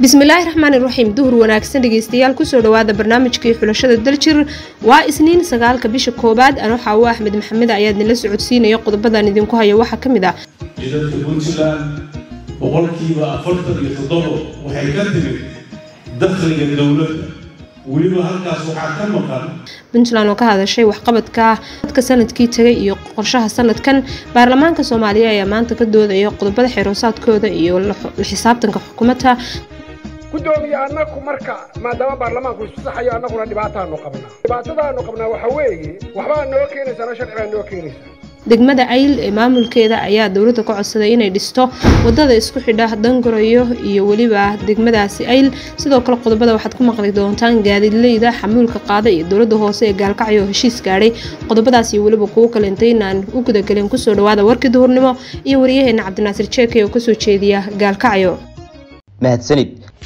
bismillaahi raxmaani raxiim duhur wanaagsan dhegeystayaal kusoo dhawaada barnaamijkii xulashada daljir waa isniin sagaalka bisha koowaad ano xaawo axmed maxamed ayaad nila socodsiinaya qodobadan idinku haya waxaa ka mid ah jidadka puntland boqolkiiba afartan iyo toddobo waxay ka timid dakhliga dowladda weliba halkaas waxaa ka maqan puntland oo ka hadashay waxqabadka dadka sanadkii tagay iyo qorshaha sanadkan baarlamaanka soomaaliya ayaa maanta ka doodaya qodobada xeroosaadkooda iyo la xisaabtanka xukuumadda gudoomiye annagu marka maadaama baarlamaanku isku saxayo annaguna dhibaataanu qabnaa dhibaatadaanu qabnaa waxa weeye waxbaa noo keenaysaana sharci baa noo keenaysaa degmada ayl ee maamulkeeda ayaa dowladda ka codsaday inay dhisto wadada isku xidha dangarayo iyo weliba degmadaasi ayl sidoo kale qodobada waxaad ku maqli doontaan gaadiidleyda xamuulka qaada iyo dowlada hoose ee gaalkacyo oo heshiis gaadhay qodobadaas iyo weliba kuwo kale intaynaan u gudagelin kusoo dhawaada warkii duhurnimo iyo wariyaheena cabdinaasir jeeke oo kasoo jeediya gaalkacyo mahadsanid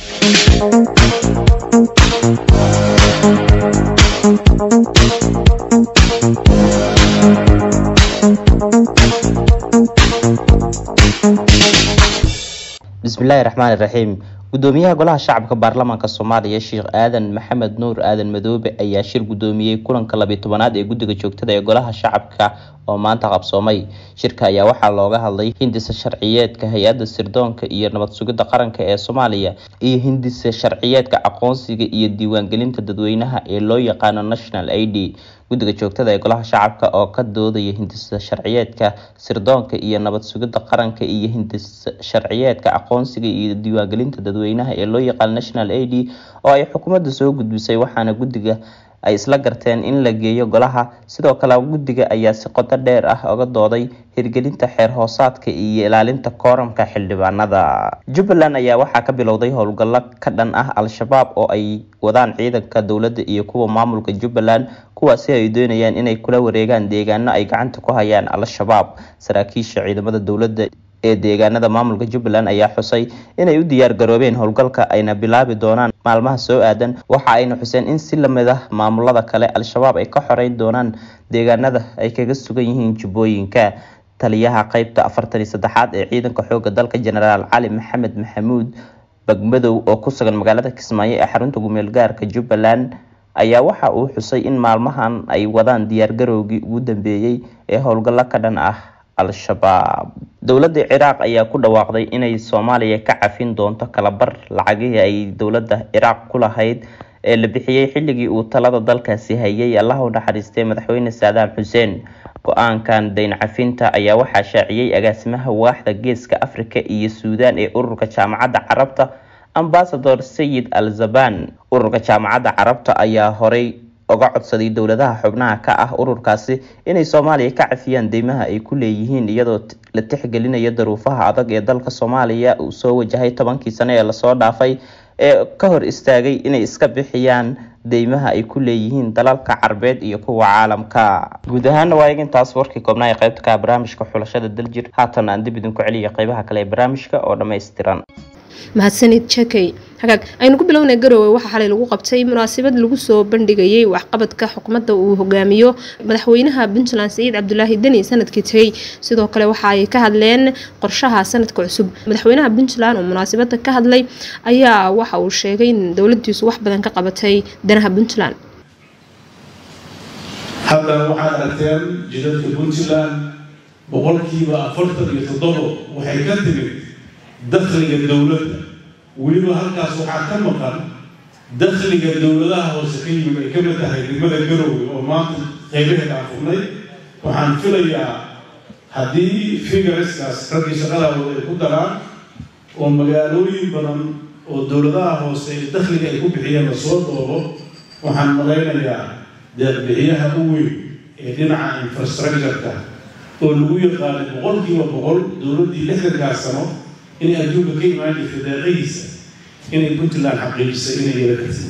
bismillaahi raxmaani raxiim gudoomiyaha golaha shacabka baarlamaanka soomaaliya sheekh aadan maxamed nuur aadan madoobe ayaa shir gudoomiyey kulanka labiyi tobanaad ee guddiga joogtada ee golaha shacabka oo maanta qabsoomay shirka ayaa waxaa looga hadlay hindisa sharciyeedka hay-adda sirdoonka iyo nabad sugidda qaranka ee soomaaliya iyo hindisa sharciyeedka aqoonsiga iyo diiwaangelinta dadweynaha ee loo yaqaano national i d guddiga joogtada ee golaha shacabka oo ka doodaya hindisa sharciyeedka sirdoonka iyo nabad sugidda qaranka iyo hindisa sharciyeedka aqoonsiga iyo diiwaangelinta dadweynaha ee loo yaqaano national a d oo ay xukuumadda soo gudbisay waxaana guddiga ay isla garteen in la geeyo golaha sidoo kale guddiga ayaa si qodo dheer ah oga dooday hirgelinta xeer hoosaadka iyo ilaalinta kooramka xildhibaanada jubbaland ayaa waxaa ka bilowday howlgallo ka dhan ah al-shabaab oo ay wadaan ciidanka dowladda iyo kuwa maamulka jubbaland kuwaasi ay doonayaan inay kula wareegaan deegaano ay gacanta ku hayaan al-shabaab saraakiisha ciidamada dowladda ee deegaanada maamulka jubbaland ayaa xusay inay u diyaar garoobeen howlgalka ayna bilaabi doonaan maalmaha soo aadan waxa ayna xuseen in si lamid ah maamulada kale al-shabaab ay ka xoreyn doonaan deegaanada ay kaga sugan yihiin jubbooyinka taliyaha qeybta afartan iyo saddexaad ee ciidanka xooga dalka genaraal cali maxamed maxamuud bagmadow oo ku sugan magaalada kismaayo ee xarunta gumeel gaarka jubbaland ayaa waxa uu xusay in maalmahan ay wadaan diyaargarowgii ugu dambeeyey ee howlgallo ka dhan ah al-shabaab dowladda ciraaq ayaa ku dhawaaqday inay soomaaliya ka cafin doonto kalabar lacagihii ay dowladda ciraaq ku lahayd ee la bixiyey xilligii uu talada dalkaasi hayay allah u naxariistay madaxweyne saadaam xuseen go-aankan dayn cafinta ayaa waxaa shaaciyey agaasimaha waaxda geeska afrika iyo suudaan ee ururka jaamacadda carabta ambasador sayid al zaban ururka jaamacadda carabta ayaa horey oga codsaday dowladaha xubnaha ka ah ururkaasi inay soomaaliya ka cafiyaan deymaha ay ku leeyihiin iyadoo la tixgelinayo daruufaha adag ee dalka soomaaliya uu soo wajahay tobankii sano ee lasoo dhaafay ee ka hor istaagay inay iska bixiyaan deymaha ay ku leeyihiin dalalka carbeed iyo kuwa caalamka guud ahaana waa egintaas warkii koobnaa ee qaybta ka barnaamijka xulashada daljir haatan aan dib idinku celiya qeybaha kale ee barnaamijka oo dhammaystiran mahadsanid jakey hagaag aynu ku bilownay garowe waxaa xalay lagu qabtay munaasabad lagu soo bandhigayay waxqabadka xukuumadda uu hogaamiyo madaxweynaha puntland saciid cabdulaahi deni sanadkii tegay sidoo kale waxa ay ka hadleen qorshaha sanadka cusub madaxweynaha puntland oo munaasabada ka hadlay ayaa waxa uu sheegay in dowladiisu wax badan ka qabatay danaha puntland hadda waxaad aragteen jidadka puntland boqolkiiba afartan iyo toddobo waxay ka timid dakhliga dowladda weliba halkaas waxaa ka maqan dakhliga dowladaha hoose ka yimid ay ka mid tahay degmada garowe oo maanta qaybaheeda aan furnay waxaan filayaa haddii figareskaas raggii shaqadaawada ay ku daraan oo magaalooyin badan oo dowladaha hoose ee dakhliga ay ku bixiyeen lasoo doobo waxaan malaynayaa deeqbixiyaha u weyn ee dhinaca infrastructureka oo lagu yaqaanay boqolkiiba boqol dowladdii lixdankaas sano inay adduunka ka imaan jirtay deeqahiisa inay puntland xaqiijisay inay yala kartid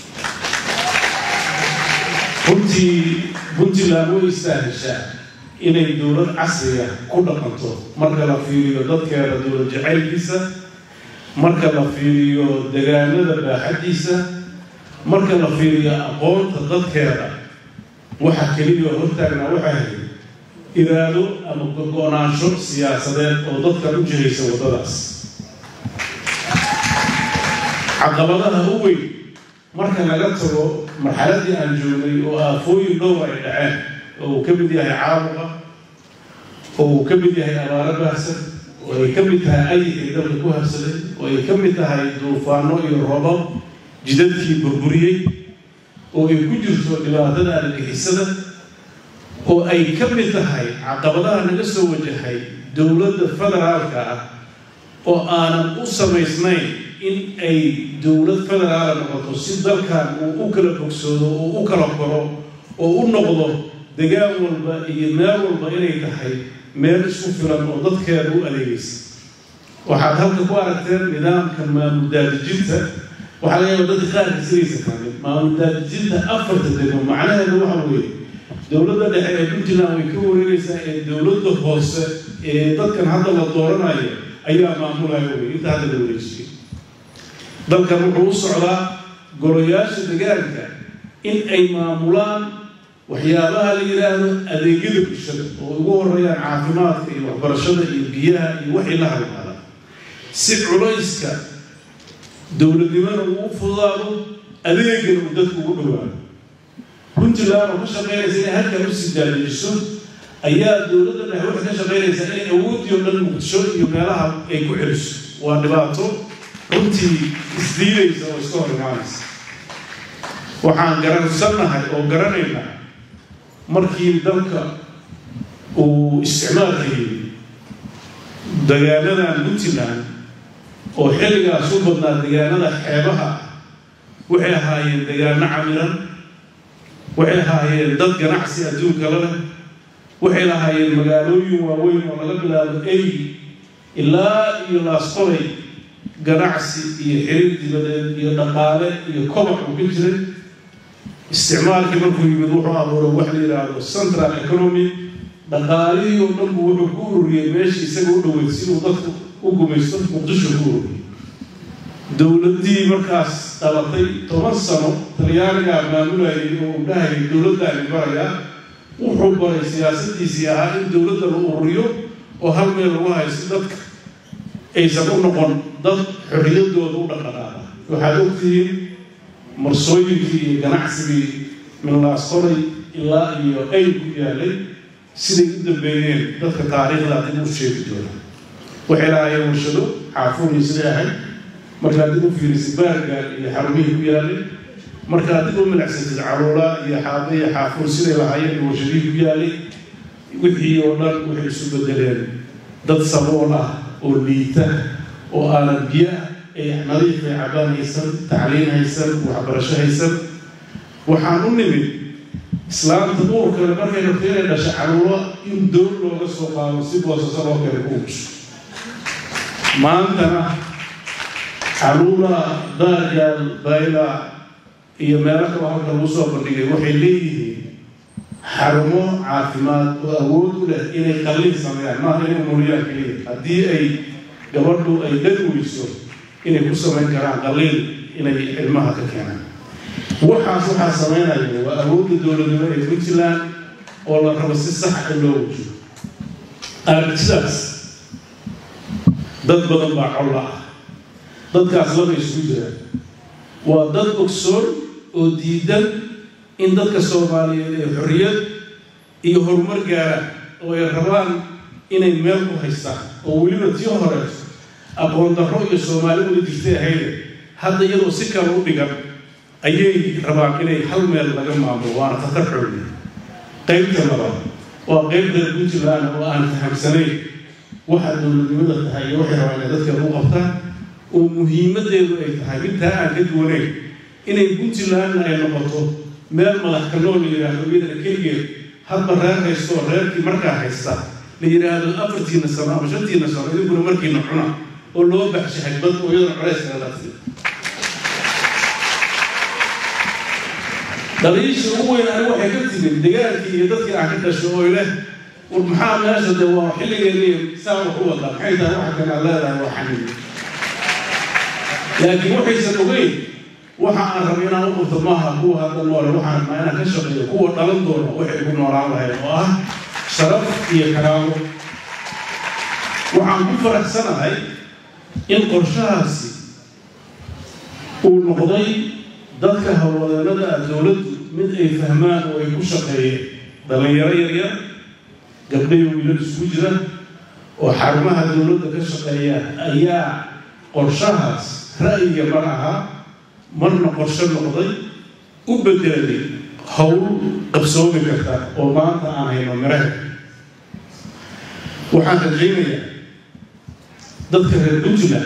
runtii puntland way istaaheshaa inay dowlad casriga ku dhaqanto marka la fiiriyo dadkeeda dowlad jacaylkiisa marka la fiiriyo degaanada baaxadiisa marka la fiiriyo aqoonta dadkeeda waxa keliya hortaagnaa waxay ahayd iraado ama go-naansho siyaasadeed oo dadkan u jihaysa waddadaas caqabadaha u weyn marka laga tago marxaladii aan joognay oo aafooyin dhowr ay dhaceen oo uu ka mid yahay caabuqa oo uu ka mid yahay abaaro baahsan oo ay ka mid tahay ayigay dalka ku habsaday oo ay ka mid tahay duufaano iyo robab jidadkii burburiyey oo ay ku jirto dhibaatada argixisada oo ay ka mid tahay caqabadaha naga soo wajahay dowladda federaalka ah oo aanan u samaysnayn in ay dowlad federaala noqoto si dalkan uu u kala bogsoodo oo u kala koro oo u noqdo degaan walba iyo meel walba inay tahay meel isku filan oo dadkeeda u adeegaysa waxaad halka ku aragteen nidaamka maamul daadijinta waxaa laga yaaba dadka qaarkiis inaysa fahmin maamul daadijinta afarta degmo macnaheedu waxa weeye dowladda dhexe ee puntland way ka wareegaysaa ee dowladda hoose ee dadkan hadda la dooranayo ayaa maamulaya wey inta hadda la wareejiyay dalkan wuxuu u socdaa golayaasha degaanka in ay maamulaan waxyaabaha la yidhaahdo adeegyada bulshada oo ugu horeeyaan caafimaadka iyo waxbarashada iyo biyaha iyo waxay la halmaadaan si culayska dowladnimona uu u fudaado adeegana uu dadku ugu dhawaado puntland oo ka shaqeynaysa inay halkan usii daalijiso ayaa dowladda dhexe waxay ka shaqeynaysaa inay awoodii oo dhan muqdisho iyo meelaha ay ku celiso waa dhibaato runtii isdiidaysa oo iska hor imaanaysa waxaan garansannahay oo garanaynaa markii dalka uu isticmaalka yimi degaanadan puntland oo xilligaas u badnaa degaanada xeebaha waxay ahaayeen degaano camiran waxay ahaayeen dad ganacsi adduunka la leh waxay lahaayeen magaalooyin waaweyn oo laga bilaabo ey ilaa iyo laasqolay ganacsi iyo xiriir dibadeed iyo dhaqaale iyo kobac uu ka jiray isticmaalkii markuu yimid wuxuu abuuray wax la yidhaahdo central economy dhaqaalihii oo dhan buu wuxuu ku ururiyey meeshii isaga u dhoweyd si uu dadku u gumaysto muqdisho ku ururiyey dowladdii markaas dhalatay toban sano talyaanigaa maamulayay oo uu dhahayay dowladdaani baraya wuxuu baray siyaasadiisii ahaa in dowladda la ururiyo oo hal meel lagu hayo si dadka aysan u noqon dad xorriyaddooda u dhaqanaada waxaad ogtihiin marsooyinkii iyo ganacsigii minlaasqoray ilaa iyo ay ku yaalay siday u dambeeyeen dadka taariikhda dib u sheegi doona waxay lahaayeen warshado xaafuunii siday ahayd markaad dib u fiirisid baargaal iyo xarumihii ku yaalay markaad dib u milicsatid caruula iyo xaabe iyo xaafuun siday lahaayeen warshadihii ku yaalay wixii oo dhan waxay isu bedeleen dad sabool ah oo liita oo aanan biyo ay nadiif ay cabaan haysan tacliin haysan waxbarasho haysan waxaan u nimid islaamta duurkale markay rabto inay dhasha caruuro in doon looga soo qaado si boosasa loo keena ku ugsho maantana caruura daargaal bayla iyo meelo kale halka lagu soo bandhigay waxay leeyihiin xarumo caafimaad oo awood u leh inay qalliin sameeyaan maaha inay umuriyaan keliya haddii ay gabadhu ay dhali weyso inay ku samayn karaan qalliin inay ilmaha ka keenaan waxaas waxaa sameynaya waa awoodda dowladnimo ee puntland oo la rabo si sax in loo wajiyo aragtidaas dad badan baa colla ah dadkaas laba isugu jiraan waa dad ogsoon oo diidan in dadka soomaaliyeed ee xorriyad iyo horumar gaaraan oo ay rabaan inay meel ku haystaan oo weliba tii hore aqoon darro iyo soomaali wada jirtay ahayde hadda iyadoo si kale u dhigan ayay rabaan inay hal meel laga maamulo waana khatar xooliya qaybta labaad waa qayb reer puntland oo aan fahamsanayn waxa dowladnimada tahay iyo waxay rabaan inay dadka lagu qabtaan oo muhiimadeedu ay tahay intaa aan ka duwanayn inay puntlandna ay noqoto meel madax kaloo la yidhaahdo iyadana keligeed hadba reer haysto oo reerkii markaa haysta la yidhaahdo afartiina sano ama shantiina sano idinkuna markiina cuna oo loo baxsho xagbad oo iyadana culays kaga dhaqsiyo dhaliisha ugu weyn ani waxay ka timid dagaalkii iyo dadkii aan ka dhasho oo leh war maxaa meesha de waa xilligeennii saa wax u wadaa maxay tahay waxa kan aad leedahay waa xaniid laakiin waxaysan ogeyn waxa aan rabo inaan u qabto maaha kuwa hadda noole waxaan rabnaa inaan ka shaqeeyo kuwa dhalan doona waxay ku noolaan lahayd oo ah sharaf iyo karaamo waxaan ku faraxsanahay in qorshahaasi uu noqday dadka howlwadeennada ah dowladdu mid ay fahmaan oo ay ku shaqeeyeen dhallinyaro yaryar gabdhayo wiilal isugu jira oo xarumaha dowladda ka shaqeeya ayaa qorshahaas ra'yiga mar ahaa marna qorshe noqday u bedelay howl qabsoomi karta oo maanta aan hayno miraha waxaan rajaynayaa dadka reer puntland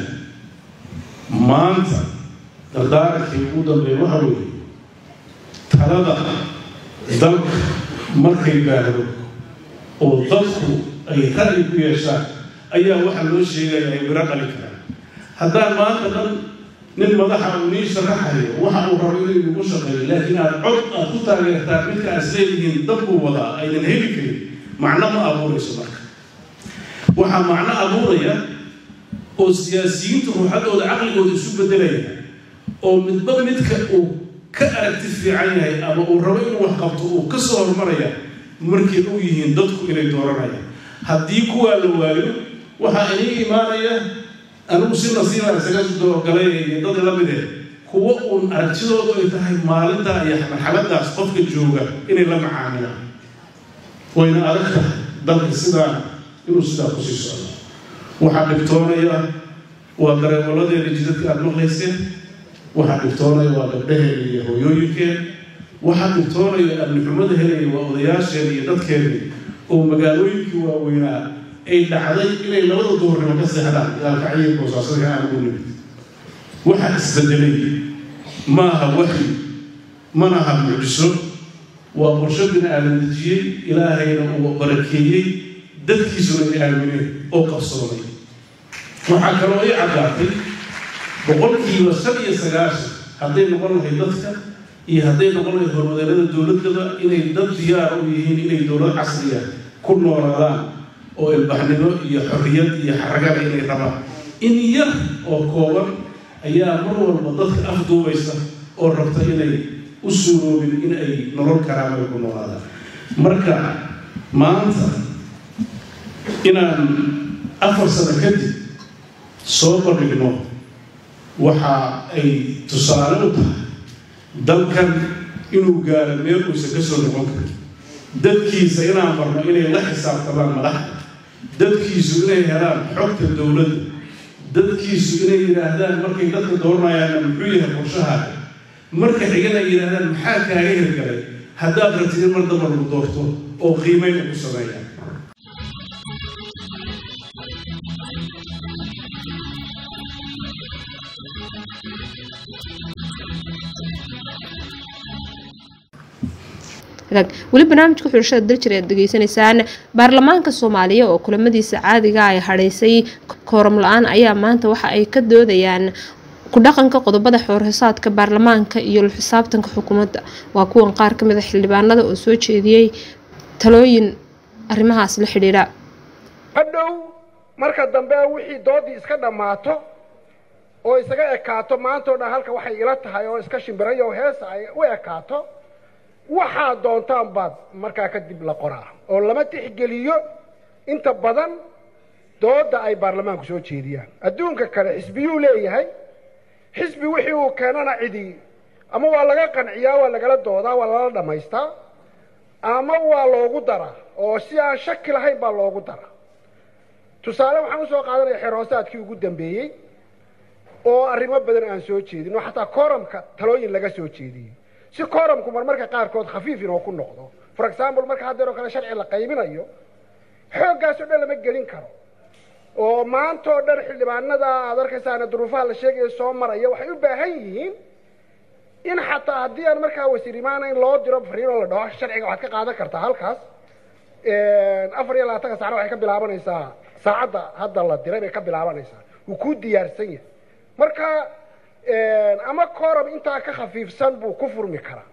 maanta dardaarankii ugu dambeeya waxa weeye talada dalka markay baahdo oo dadku ay ra'yi ku yeeshaan ayaa waxaa loo sheegaya ay miro dhali karaan haddaan maanta dhan nin madaxa uu nii sharaxayo waxa uu rabo inuu igu shaqeeyo laakiin aad cod aad ku taageertaan midka aad isleeyihiin dabbuu wadaa aynan heli karin macno ma abuurayso marka waxaa macno abuuraya oo siyaasiyiintu ruuxadooda caqligooda isu bedelaya oo midba midka uu ka aragti fiican yahay ama uu rabo inuu wax qabto uu ka soo hormaraya markay u yihiin dadku inay dooranayaan haddii kuwaa la waayo waxaa inii imaanaya anigu si nasiiba isaga doogalay iyo dad la midee kuwo uun aragtidoodu ay tahay maalintaa iyo marxaladaas qofka jooga inay la macaamilaan wayna adag tahay dalka sidaa inuu sidaa kusii socdo waxaa dhibtoonaya waa dareemaladeeda jidadka aada maqlayseen waxaa dhibtoonaya waa gabdhaheeda iyo hooyooyinkeen waxaa dhibtoonaya amnixumada helaya waa odayaasheeda iyo dadkeeda oo magaalooyinkii waaweynaa ay dhacday inay labada duhurnimo ka seexdaan gaalkacyiga boosaasadka aan ugu nimid waxaa isbedelay maaha waxyi mana aha mucjiso waa qorsho bini aadan dejiyey ilaahayna uu barakeeyey dadkiisuna ay aamineen oo qabsoomay waxaa kaloo ay caddaatay boqolkiiba shan iyo sagaashan hadday noqon lahayd dadka iyo hadday noqon lahayd horwadeennada dowladdaba inay dad diyaar u yihiin inay dowlad casriya ku noolaadaan oo ilbaxnimo iyo xorriyad iyo xaragada inay rabaan in yar oo kooban ayaa mar walba dadka afduubaysa oo rabta inay u suuroobin in ay nolol karaan ay ku noolaadaan marka maanta inaan afar sano kadib soo bandhigno waxa ay tusaale u tahay dalkan inuu gaaro meel uusan ka soo noqon karin dadkiisa inaan barno inay la xisaabtamaan madaxda dadkiisu inay helaan xogta dowladda dadkiisu inay yidhaahdaan markay dadka dooranayaanna muxuu yahay qorshahaaga marka xigana ay yidhaahdaan maxaa kaaga hirgalay haddaad rabtid in mar damba lagu doorto oo qiimeyn ku sameeyaan weli barnaamijka xulashada daljir aad degeysanaysaan baarlamaanka soomaaliya oo kulamadiisa caadiga ay hadhaysay kooram la-aan ayaa maanta waxa ay ka doodayaan ku dhaqanka qodobada xoorxisaadka baarlamaanka iyo xisaabtanka xukuumadda waa kuwan qaar kamid a xildhibaanada oo soo jeediyey talooyin arrimahaas la xidhiidha hadhow marka dambe wixii doodii iska dhammaato oo isaga ekaato maantao dhan halka waxay ila tahay oo iska shimbirayo oo heesa ay u ekaato waxaa doontaan baad markaa kadib la qoraa oo lama tixgeliyo inta badan dooda ay baarlamaanku soo jeediyaan adduunka kale xisbiyuu leeyahay xisbi wixii uu keenana cidi ama waa laga qanciyaa waa lagala doodaa waa lala dhammaystaa ama waa loogu daraa oo si aan shaki lahayn baa loogu daraa tusaale waxaan usoo qaadanaya xeroosaadkii ugu dambeeyey oo arrimo badan aan soo jeedin oo xataa koramka talooyin laga soo jeediyey si koramku marmarka qaarkood khafiif inoo ku noqdo for example marka haddeer oo kale sharci la qaybinayo xooggaas oo dhan lama gelin karo oo maanta oo dhan xildhibaanada aad arkaysaana duruufaha la sheegaya soo maraya waxay u baahan yihiin in xataa haddii aan markaa wasiir imaana in loo diro fariin oo la dhaho sharciga waxaad ka qaadan kartaa halkaas afar iyo labaatanka saacna waxay ka bilaabanaysaa saacadda hadda la diray bay ka bilaabanaysaa wuu kuu diyaarsan yahay marka ama coram intaa ka khafiifsan buu ku furmi karaa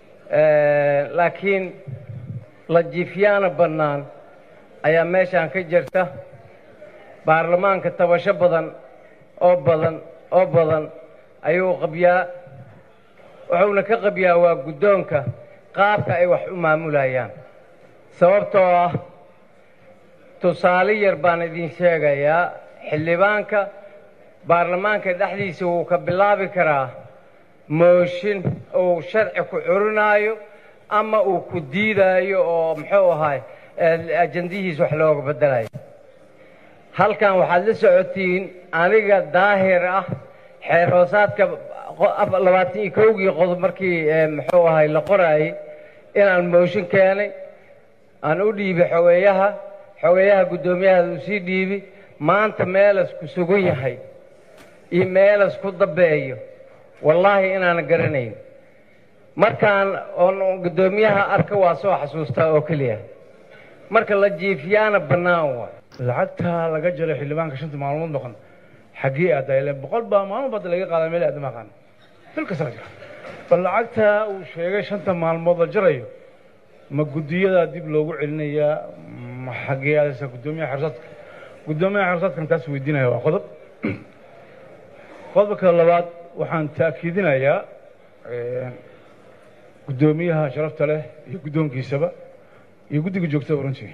laakiin lajiifyaana bannaan ayaa meeshaan ka jirta baarlamaanka tabasho badan oo badan oo badan ayuu qabyaa wuxuuna ka qabyaa waa guddoonka qaabka ay wax u maamulayaan sababtoo ah tusaale yar baan idin sheegayaa xildhibaanka baarlamaanka dhexdiisa wuu ka bilaabi karaa mooshin uu sharci ku curinaayo ama uu ku diidaayo oo muxuu ahaay ajandihiis wax looga bedelayo halkan waxaad la socotiin aniga daahir ah xeer hoosaadka labaatan iyo kowgii qodob markii muxuu ahay la qoraayey inaan mooshin keenay aan u dhiibay xogeeyaha xogeeyaha guddoomiyaha uu sii dhiibi maanta meelas ku sugan yahay iyo meelas ku dambeeyo wallaahi inaanan garanayn markaan oon guddoomiyaha arka waa soo xasuustaa oo keliya marka la jiifiyaana bannaan waay lacagta laga jaro xildhibaanka shanta maalmood noqon xaggee aaddaa ile boqol baa maalmo badda laga qaadaa meel aadama aqaan bil kasta la jira bal lacagta uu sheegay shanta maalmood la jarayo ma guddiyadaa dib loogu celinayaa ma xaggee aadaysa guddoomiyaha xersaadka guddoomiyaha xersaadkan taas weydiinaya waa qodob qodobka labaad waxaan ta'kiidinayaa guddoomiyaha sharafta leh iyo guddoonkiisaba iyo guddiga joogtada runtii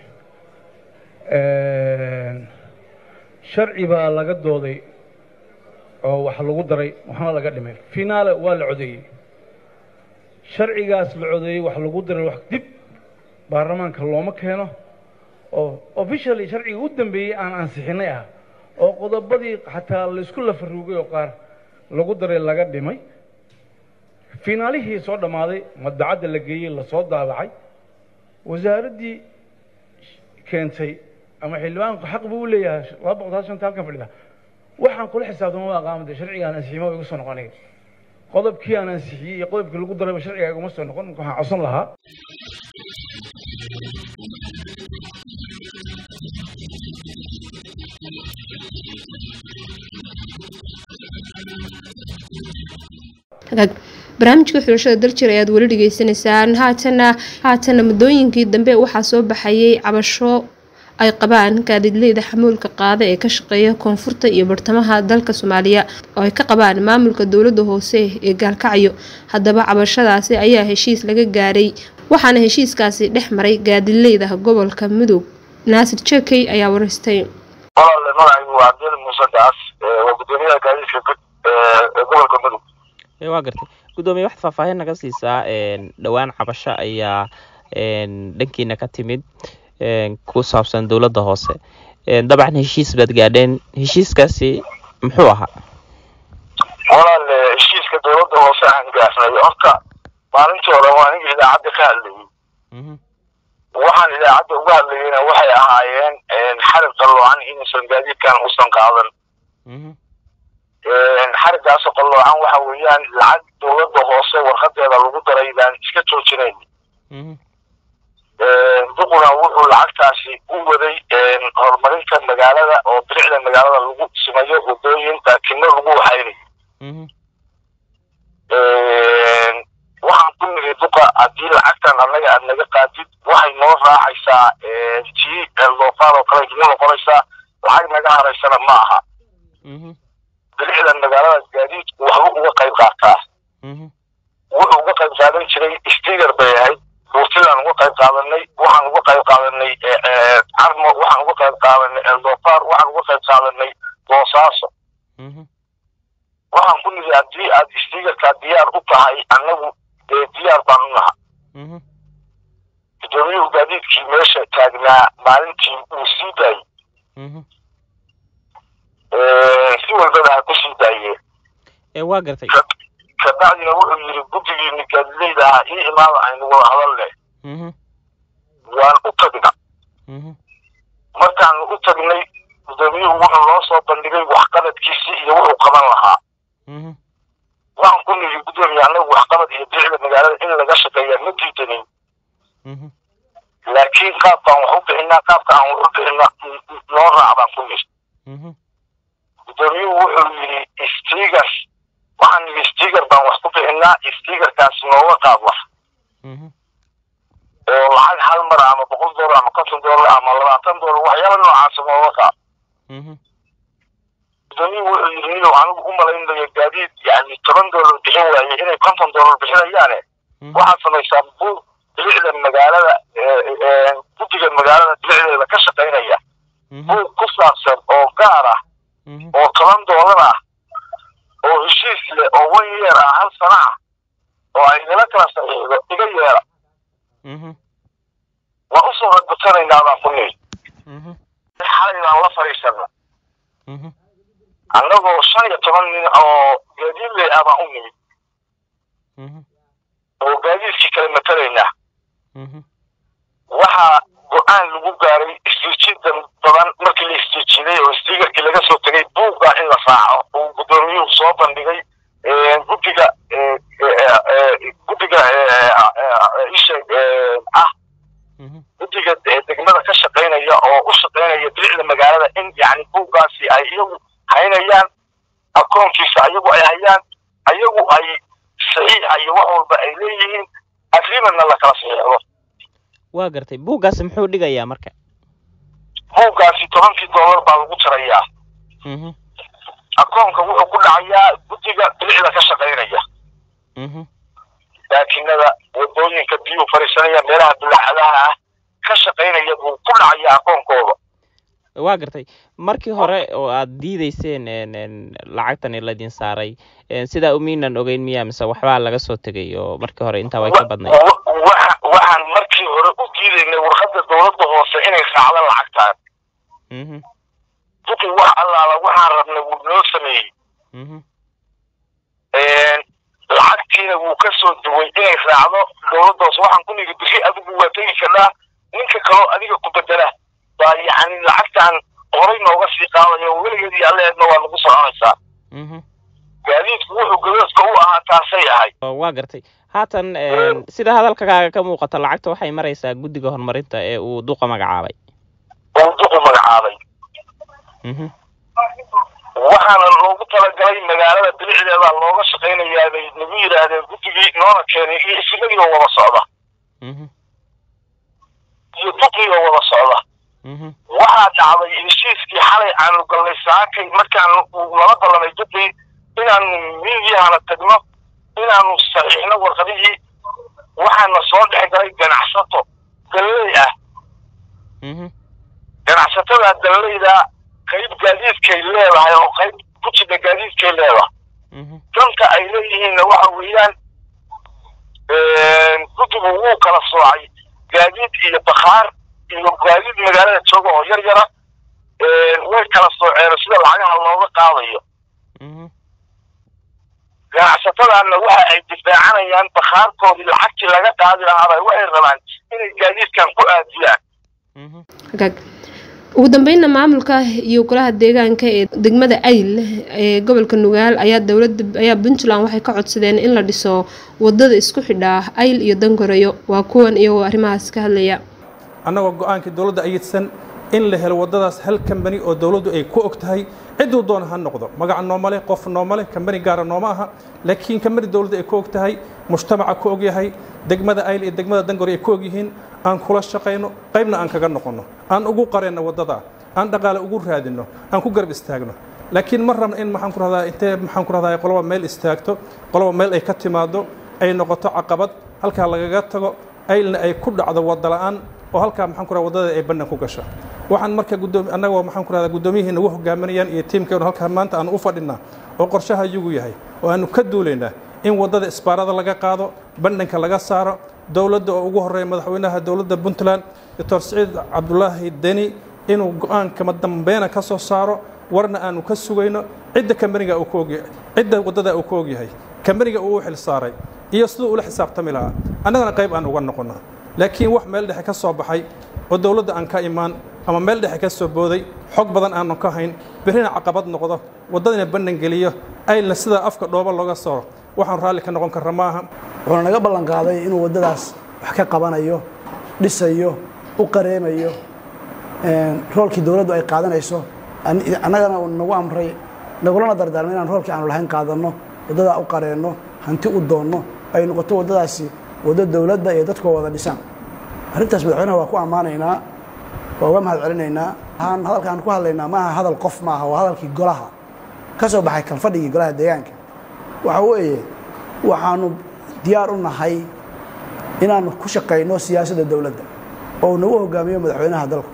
sharci baa laga dooday oo wax lagu daray waxna laga dhimay finaale waa la codeeyey sharcigaas la codeeyey wax lagu daray wax dib baarlamaanka looma keeno oo officially sharciga u dambeeyey aan ansixinay ah oo qodobadii xataa laysku lafaruugay oo qaar lagu daray laga dhimay finaalihii soo dhammaaday madacadda la geeyey lasoo daabacay wasaaraddii keentay ama xildhibaanku xaq buu u leeyahay laba boqol taas shanta halkan fadhida waxaan kula xisaabtama waa qaamada sharcigaan ansiximo igu soo noqonaya qodobkii aan ansixiyey iyo qodobkii lagu darayba sharciga iguma soo noqon waxaan codsan lahaa barnaamijka xulashada daljir ayaad weli dhegeysanaysaan haatana haatana muddooyinkii dambe waxaa soo baxayay cabasho ay qabaan gaadiidleyda xamuulka qaada ee ka shaqeeya koonfurta iyo bartamaha dalka soomaaliya oo ay ka qabaan maamulka dowladda hoose ee gaalkacyo haddaba cabashadaasi ayaa heshiis laga gaaray waxaana heshiiskaasi dhex maray gaadiidleyda gobolka mudug naasir jekey ayaa wareystay walaale magacaygu waa cabdil muuse gaas waa gudoomiyaha gaadiidka guud ee gobolka mudug waa gartay guddoomiye waxaad faahfaahin naga siisaa dhowaan cabasho ayaa dhankiina ka timid ku saabsan dowladda hoose dabcan heshiis baad gaadheen heshiiskaasi muxuu ahaa walaale heshiiska dowladda hoose aan gaarnay horta maalintii hore waa aniga idaacadda ka hadlayay waxaan idaacadda uga hadlayeyna waxay ahaayeen xarig qalloocan inuusan gaadiidkan uusan qaadan xariggaasoo qalloocan waxa weeyaan lacag dowladda hoose warqadeeda lagu daray baan iska joojinayn duquna wuxuu lacagtaasi u waday horumarinta magaalada oo bilicda magaalada lagu simayo wadooyinka kino lagu waxaynay waxaan ku niri duqa haddii lacagtan annaga aad naga qaadid waxay noo raacaysaa tii eldofaar oo kale idinma noqonaysaa lacag naga haraysana ma aha bilicda magaalada gaadiidku waxba uga qayb qaataa wuxuu uga qayb qaadan jiray stiger bay ahayd buurtidaan uga qayb qaadanay waxaan uga qayb qaadanay carmo waxaan uga qayb qaadanay eldofaar waxaan uga qayb qaadanay boosaaso waxaan ku nidi haddii aad stigerkaa diyaar u tahay annagu dee diyaar baan u naha gudoomiyuhu gaadiidkii meesha taagnaa maalintii uu sii daayey si walbaba ha ku sii daayeen waa gartay kabacdina wuxuu yidhi guddigiini gaadileyda ahaa ii imaada aynu wada hadal leh waan u tagna markaanu u tagnay gudoomiyuhu wuxuu noo soo bandhigay waxqabadkiisi iyo wuxuu qaban lahaa waxaan ku nidhi guddoomiye annagu waxqabad iyo bilicda magaalada in laga shaqeeyaa ma diidanin laakiin qaabkaan wax u bixinaa qaabka aan wax u bixina noo raac baan ku nidhi gudoomiyuhu wuxuu yidhi stiger waxaan nidhi stiger baan wax ku bixinaa stigerkaas nooga qaad wax oo lacag hal mar ama boqol doolar ama konton doolar ama labaatan doolar waxyaala noocaasa nooga qaad gudoomiyuhu wuxuu yidhi nidow anigu u malaynayo gaadiid yani toban doolar bixin waaye inay konton doolar bixinayaane waxaad samaysaa buug bilicda magaalada guddiga magaalada bilicdeeda ka shaqaynaya buug ku saabsan oo gaar ah oo toban doolar ah oo heshiis leh oo one year ah hal sana ah baan ku niri xalay baan la fadhiisana annagoo shan iyo toban nin oo gaadiidley ah baan u nimid oo gaadiidkii kala matalaynaa waxaa go-aan lagu gaaray istiijida badan markii la istiijiday oo stiigarkii laga soo tegay buugga in la raaco uu guddoomiyuhu soo bandhigay guddiga guddiga isha ah guddiga degmada ka shaqaynaya oo u shaqaynaya bilicda magaalada in yani buuggaasi ay iyagu haynayaan akoonkiisa ayagu ay hayaan ayagu ay saxiixa iyo wax walba ay leeyihiin agreementna la kala saxiixdo waa gartay buuggaasi muxuu dhigayaa marka buuggaasi tobankii dollar baa lagu jarayaa akoonka wuxuu ku dhacayaa guddiga bilicda ka shaqaynaya laakinada wadooyinka biyuu fariisanaya meelaha dulaacadaha ah ka shaqaynaya buu ku dhacayaa akoonkooda waa gartay markii hore oo aad diideyseen lacagtani laydin saaray sidaa umiinan ogeyn miya mise waxbaa laga soo tegay oo markii hore intaa way ka badnayd waxaan markii hore u diidaynay warqadda dowladda hoose inay raacdo lacagtaan duqi wax allaala waxaan rabnay wuu noo sameeyey lacagtiina wuu ka soo duway inay raacdo dowladda hoose waxaan ku nigi bixi adigu waa tegi karnaa ninka kaloo adiga ku bedela baa yacni lacagtaan horay nooga sii qaadaya oo weligeed iyo alleedna waa nagu soconaysaa gaadiidku wuxuu gadoodka u ahaa taasay ahayd waa gartay haatan sida hadalkakaaga ka muuqata lacagta waxay maraysaa guddiga horumarinta ee uu duqa magacaabay uu duqu magacaabay waxaana loogu talagalay magaalada bilicdeeda looga shaqaynayaa bay nagu yidhaahdeen guddigii noona keenay iyo isimadii oo wada socda iyo duqii oo wada socda waxaa dhacday heshiiskii xalay aanu galnay saakay markaanu nala ballanay duqii inaanu miidiyahana tagno inaanu saxiixno warqadihii waxaana soo dhex galay ganacsato dalley ah ganacsatada dalleyda qayb gaadiidkay leedahay oo qayb ku jida gaadiidkay leedahay danta ay leeyihiinna waxa weeyaan guddigu wuu kala soocay gaadiid iyo bakhaar iyo gaadiid magaalada jooga oo yar yara way kala sooceen sida lacagaha looga qaadayo ganacsatadaanna waxa ay difaacanayaan bakhaarkoodii lacagtii laga qaadi lahaabay waxay rabaan inay gaadiidkan ku aadiyaan ugu dambeynna maamulka iyo golaha deegaanka ee degmada ayl ee gobolka nugaal ayaa dowlada ayaa puntland waxay ka codsadeen in la dhiso wadada isku xidhaa ayl iyo dangoreyo waa kuwan iyagoo arrimahaas ka hadlaya annagoo go-aankii dowladda ayidsan in la helo waddadaas hal kambani oo dowladdu ay ku og tahay cidduu doona ha noqdo magaca nooma leh qof nooma leh kambani gaara nooma aha laakiin kambani dowladda ay ku og tahay mujtamaca ku og yahay degmada ayl iyo degmada dangore ay ku og yihiin aan kula shaqayno qaybna aan kaga noqonno aan ugu qareenno waddadaa aan dhaqaale ugu raadinno aan ku garab istaagno laakiin ma rabna in maxaan ku rahdaa intee maxaan ku rahdaa qoloba meel istaagto qoloba meel ay ka timaado ay noqoto caqabad halkaa lagaga tago aylna ay ku dhacdo wadda la'aan oo halkaa maxaan ku rahdaa waddada ay bannan ku gasho waxaan marka guddoomi annagoo maxaan ku rahdaa guddoomiyihii nagu hogaaminayaan iyo tiimkeenu halkaa maanta aan u fadhinnaa oo qorshaha iyagu yahay oo aanu ka duulaynaa in waddada isbaarada laga qaado bandhanka laga saaro dowladda oo ugu horreeya madaxweynaha dowladda puntland doctor siciid cabdulaahi deni inuu go-aankama dambeena ka soo saaro warna aanu ka sugayno cidda kambaniga uu ku ogyahay cidda waddada uu ku ogyahay kambaniga uu u xil saaray iyo siduu ula xisaabtami lahaa annagana qayb aan uga noqonna laakiin wax meel dhexe ka soo baxay oo dowladda aan ka imaan ama meel dhexe ka soo booday xog badan aanu ka hayn berrina caqabad noqdo waddadina bannan geliyo aylna sidaa afka dhooba looga soo waxaan raalli ka noqon karra maaha wuxuuna naga ballan qaaday inuu waddadaas wax ka qabanayo dhisayo u qareemayo roolkii dowladdu ay qaadanayso annagana uu nagu amray nagulana dardaarmay inaan roolkii aanu lahayn qaadanno waddadaa u qareenno hanti u doonno ay noqoto waddadaasi waddo dowladda iyo dadkoo wada dhisaan arrintaas madaxweynaha waa ku ammaanaynaa waa uga mahad celinaynaa waxaan hadalkaan ku hadlaynaa maaha hadal qof maaha waa hadalkii golaha ka soo baxay kalfadhigii golaha deegaanka waxa weeye waxaanu diyaar u nahay inaanu ku shaqayno siyaasadda dowladda oo uu nagu hogaamiyo madaxweynaha dalku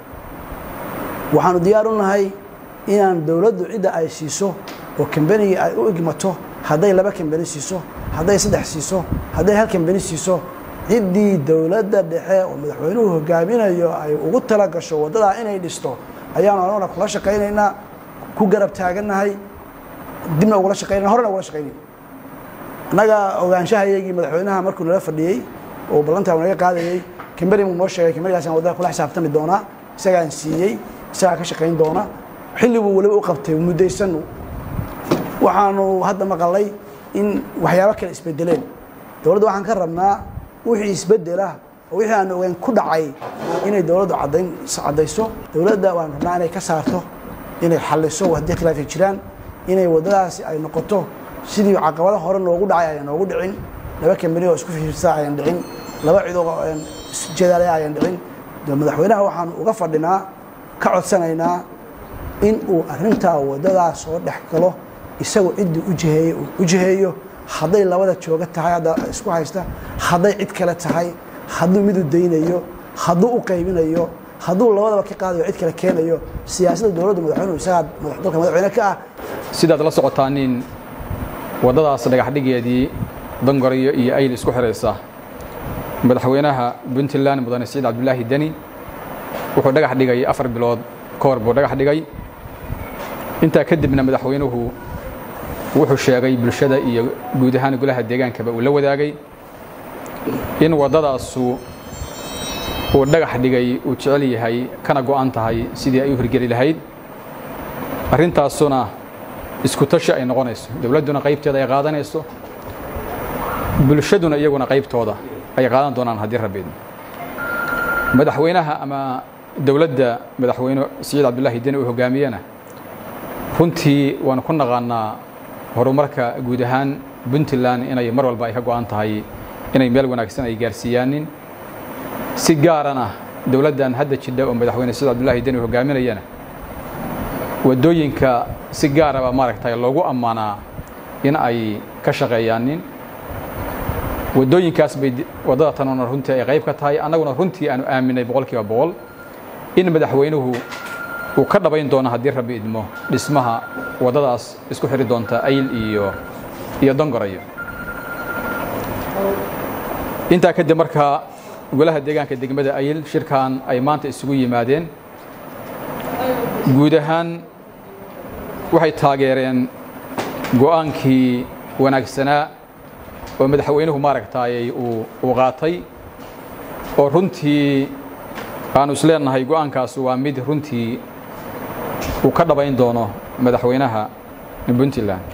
waxaanu diyaar u nahay inaan dowladdu cidda ay siiso oo kambanigii ay u igmato hadday laba kambani siiso hadday saddex siiso hadday hal kambani siiso ciddii dowladda dhexe oo madaxweynuhu hogaaminayo ay ugu tala gasho waddadaa inay dhisto ayaanu anaguna kula shaqaynaynaa ku garab taagannahay dibna ugula shaqaynayna horena ugula shaqaynayna annaga ogaanshahayagii madaxweynaha markuu nala fadhiyey oo ballantaa naga qaadayey kamberi muu noo sheegay kamberigaasaan waddada kula xisaabtami doonaa isagaan siiyey isagaa ka shaqayn doona xilliguu weliba u qabtay muddaysan waxaanu hadda maqalay in waxyaabo kale isbedeleen dowladda waxaan ka rabnaa wixii isbedela oo wixii aanu ogeyn ku dhacay inay dowladdu caddayn caddayso dowladda waan rabnaa inay ka saarto inay xalliso haddii khilaafay jiraan inay waddadaasi ay noqoto sidii caqabado hore noogu dhacay ayaan noogu dhicin laba kambani oo isku fiirsa ayaan dhicin laba cid oo isjeedaale ayaan dhicin madaxweynaha waxaanu uga fadhinaa ka codsanaynaa in uu arrintaa waddadaas soo dhex galo isagoo ciddii ujiheeye u jiheeyo hadday labada jooga tahay hadda isku haysta hadday cid kale tahay hadduu midu daynayo hadduu u qaybinayo hadduu labadaba ka qaadayo cid kale keenayo siyaasadda dowladdu madaxweynuhu isagaa dalka madaxweyne ka ah sidaad la socotaanin waddadaas dhagaxdhigeedii dangoriyo iyo ayl isku xidhaysa madaxweynaha puntland mudane siciid cabdulaahi deni wuxuu dhagax dhigay afar bilood ka hor buu dhagax dhigay intaa kadibna madaxweynuhu wuxuu sheegay bulshada iyo guud ahaan golaha deegaankaba uu la wadaagay in waddadaasu uu dhagax dhigay uu jecel yahay kana go'an tahay sidii ay u hirgeli lahayd arrintaasuna isku tashi ay noqonayso dowladduna qaybteeda ay qaadanayso bulshaduna iyaguna qaybtooda ay qaadan doonaan haddii rabbiid madaxweynaha ama dowladda madaxweyne siciid cabdulaahi deni uu hogaamiyena runtii waanu ku naqaanaa horumarka guud ahaan puntland inay mar walba ay ka go'an tahay inay meel wanaagsan ay gaarsiiyaanin si gaarana dowladdan hadda jidha oo madaxweyne siciid cabdulaahi deni uu hogaaminayana waddooyinka si gaaraba maaragtay loogu ammaanaa in ay ka shaqeeyaanin waddooyinkaas bay waddada tanuna runtii ay qayb ka tahay annaguna runtii aanu aaminay boqolkiiba boqol in madaxweynuhu uu ka dhabayn doono haddii rabbi idmo dhismaha waddadaas isku xidhi doonta ayl iyo iyo dongorayo intaa kadib markaa golaha deegaanka degmada ayl shirkan ay maanta isugu yimaadeen guud ahaan waxay taageereen go'aankii wanaagsanaa oo madaxweynuhu maaragtaayey uu qaatay oo runtii aanu isleenahay go'aankaas waa mid runtii uu ka dhabayn doono madaxweynaha puntland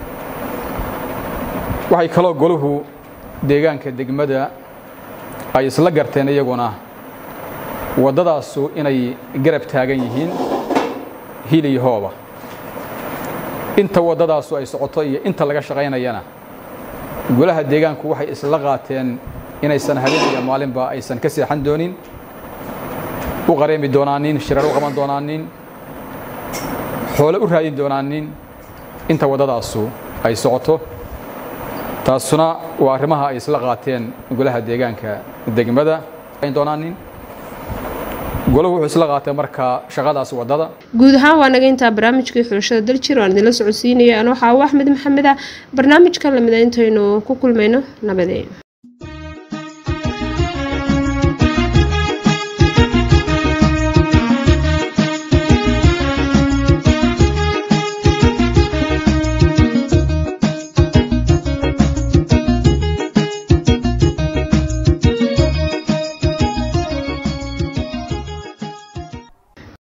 waxay kaloo goluhu deegaanka degmada ay isla garteen iyaguna waddadaasu inay garab taagan yihiin hil iyo hooba inta waddadaasu ay socoto iyo inta laga shaqaynayana golaha deegaanku waxay isla qaateen inaysan habeen iyo maalinba aysan ka seexan doonin u qareemi doonaanin shirar u qaban doonaanin xoole u raadin doonaanin inta waddadaasu ay socoto taasuna waa arrimaha ay isla qaateen golaha deegaanka degmada doonaanin golahu wuxuu isla qaatay markaa shaqadaas waddada guud ahaan waa naga intaa barnaamijkii xulashada daljir waan idinla socodsiinaya anoo xaawo axmed maxamed ah barnaamijkan lamida intaynu ku kulmayno nabadeen